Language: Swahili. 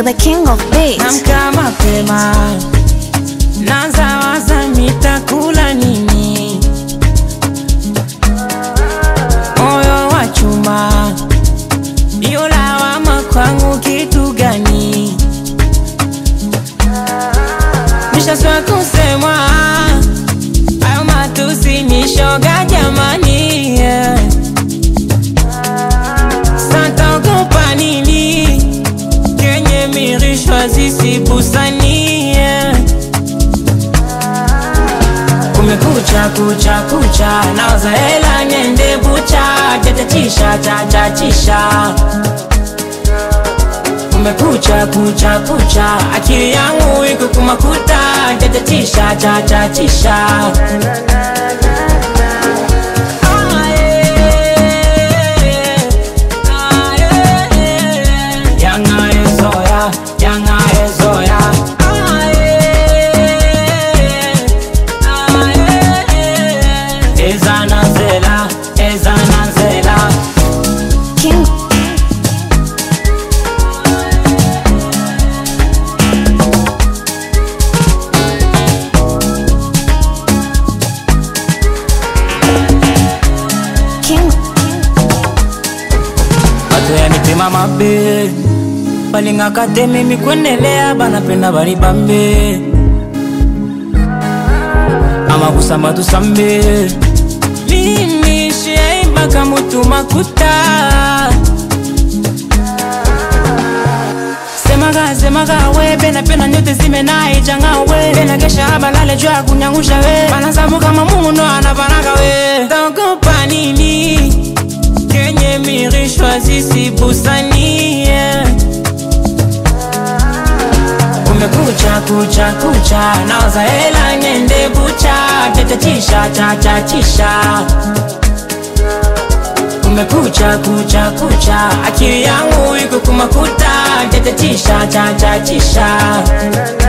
You're the king of beats. Namka mapema, naanza waza nitakula nini. Moyo wa chuma, ndio lawama kwangu kitu gani? Nishaswa kusemwa hayo matusi ni shoga jamani, yeah. Sataogopa nini? kenye mirishwa zisibusanie kumekucha kucha kucha naoza hela nyende bucha chachachisha chachachisha kumekucha kucha kucha akili yangu iko kumakuta chachachisha chachachisha Ah, yeah. Ah, yeah. Yanga ezoya, yanga ezoya. Ah, yeah. Ah, yeah. Ezana nzela, ezana nzela. King. King. bato ya mitema mabe balingaka te mimi kwendelea banapenda bali bambe amakusamba tusambe mimi shiaimbaka mutu makuta semaga semaga we pena pena nyote zimenaijanga we pena kesha balale juu ya kunyangusha we banasabu kama muno anapanaga we taogopa nini kenye mirishwa zisibusanie kumekucha kucha kucha naoza hela nyende bucha chachachisha chachachisha kumekucha kucha kucha akili yangu iko kumakuta chachachisha chachachisha